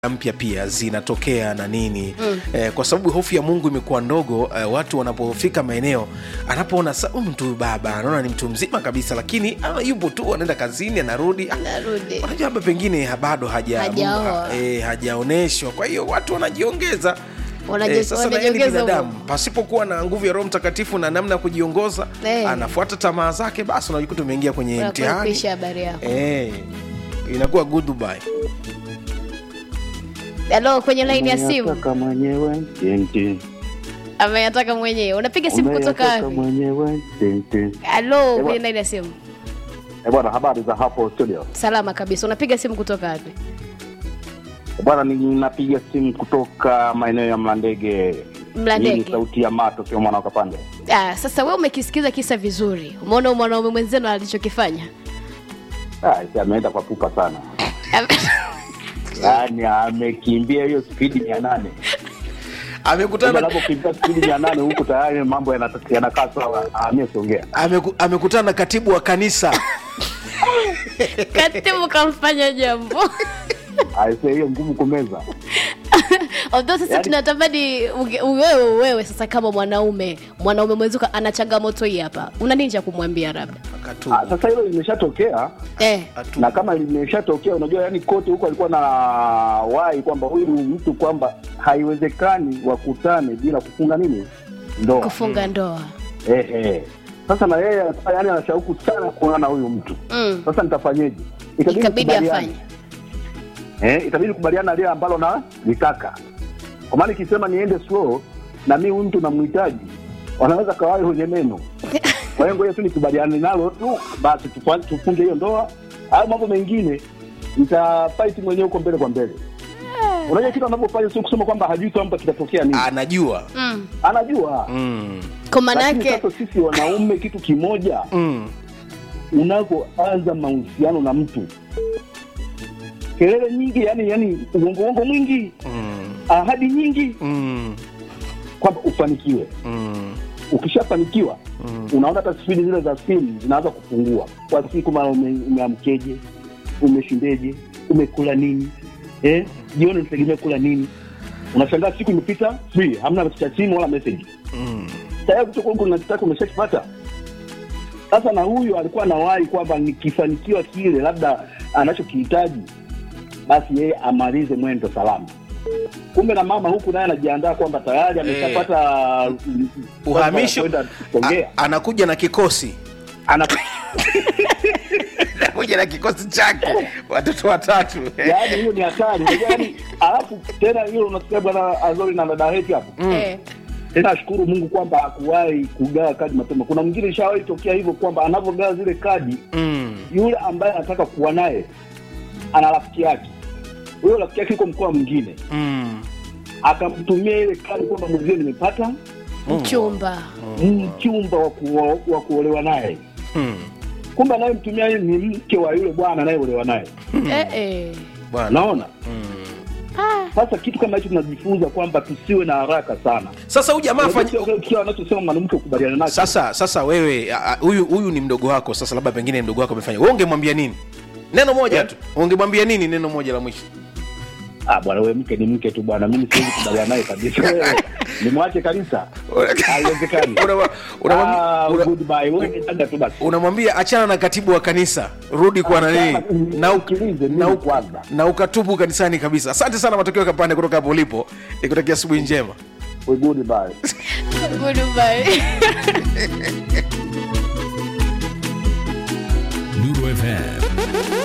mpya pia zinatokea na nini mm. eh, kwa sababu hofu ya mungu imekuwa ndogo eh, watu wanapofika maeneo anapoona sa huyu mtu baba anaona ni mtu mzima kabisa lakini ah, yupo tu anaenda kazini anarudi Ah, narudi unajua labda pengine ha- bado haja Hajaoa. Mungu, eh, hajaoneshwa kwa hiyo watu wanajiongeza Wanaji- sasa na yeye ni wanajiongeza binadamu humo. pasipokuwa na nguvu ya roho mtakatifu na namna ya kujiongoza Eh. anafuata tamaa zake basi unajikuta umeingia kwenye Unakuwa mtihani kuisha habari yako eh, inakuwa goodbye halo kwenye laini ya simu Umeyataka mwenyewe tente. ameyataka mwenyewe unapiga simu kutoka Umeyataka wapi mwenyewe tente. halo Ewa. kwenye laini ya simu Eh, bwana habari za hapo studio salama kabisa unapiga simu kutoka wapi Eh, bwana ninapiga simu kutoka maeneo ya mlandege Mlandege. Hii ni sauti ya mato sio mwana wa kapande ah, sasa we umekisikiza kisa vizuri umeona mwanaume mwenzenu alichokifanya Ah, isi ameenda kwa pupa sana yaani amekimbia hiyo spidi mia nane amekutana anapokimbia spidi mia nane huku tayari mambo yanata- yanakaa sawa amesongea ameku, amekutana na katibu wa kanisa katibu kamfanya jambo aise hiyo ngumu kumeza although sasa Yaani- tunatamani uge- wewe wewe sasa kama mwanaume mwanaume mwenzuko ana changamoto hii hapa una nini cha kumwambia labda katubu Ah, sasa hilo limeshatokea eh. Atu- na kama limeshatokea unajua yani kote huko alikuwa na wai kwamba huyu mtu kwamba haiwezekani wakutane bila kufunga nini ndoa kufunga ndoa ehe sasa na yeye alikuwa yani ana shauku sana kuonana na huyu mtu mm. sasa nitafanyeje ikabidi tukubaliane. afanye eh, itabidi kubaliana na lile ambalo na litaka kwa maana ikisema niende slow na mi huyu mtu namhitaji wanaweza kawai kwenye neno kwa hiyo ngoja tu nikubaliane nalo tu basi tufa- tufunge hiyo ndoa au mambo mengine nitafight mwenyewe huko mbele kwa mbele unajua kitu anavyofanya sio kusema kwamba hajui kwamba kitatokea nini anajua mm. anajua mm. kwa maana lakini yake sasa sisi wanaume kitu kimoja Mm. unavyoanza mahusiano na mtu kelele nyingi yani yani uongo uongo mwingi Mm. ahadi nyingi Mm. kwamba ufanikiwe Mm. ukishafanikiwa Mm. unaona hata spidi zile za simu zinaanza kupungua kwa siku mara ume, umeamkeje umeshindeje umekula nini eh? jioni unategemea kula nini unashangaa siku imepita free hamna cha simu wala message Mm. tayari kutoka unachotaka umeshakipata sasa na huyu alikuwa anawahi kwamba nikifanikiwa kile labda anachokihitaji basi yeye amalize mwendo salama kumbe na mama huku naye anajiandaa kwamba tayari ameshapata mm, uhamisho kwenda Songea. A- anakuja na kikosi Ana- anakuja na kikosi chake watoto watatu yaani hiyo ni hatari Unajua yaani alafu tena hilo unasikia bwana azori na dada Heti hapo eh. tena ashukuru mungu kwamba hakuwahi kugawa kadi mapema kuna mwingine ishawahi tokea hivyo kwamba anavyogawa zile kadi mm. yule ambaye anataka kuwa naye ana rafiki yake huyo rafiki yake yuko mkoa mwingine Mm. akamtumia ile kadi kwamba mwenzie nimepata mchumba mchumba wa kuo- wa kuolewa naye Mm. kumbe anayemtumia yeye ni mke wa yule bwana anayeolewa naye eh, eh. bwana naona mm. sasa kitu kama hicho tunajifunza kwamba tusiwe na haraka sana sasa huyu jamaa afanye Sio kile anachosema mwanamke ukubaliana nacho sasa sasa wewe a- a- huyu huyu ni mdogo wako sasa labda pengine mdogo wako amefanya wewe ungemwambia nini neno moja Yeah. tu ungemwambia nini neno moja la mwisho ah bwana wewe mke ni mke tu bwana mimi siwezi kubaliana naye kabisa Wewe, nimwache kabisa haiwezekani Unamwa- unamwambia- Ah, una- goodbye wewe ni dada tu basi unamwambia achana na katibu wa kanisa rudi kwa nani Achana, na, u- nisikilize mimi na, u- kwanza. na ukatubu kanisani kabisa asante sana matokeo kapande kutoka hapo ulipo nikutakia asubuhi njema We goodbye Goodbye. Lulu FM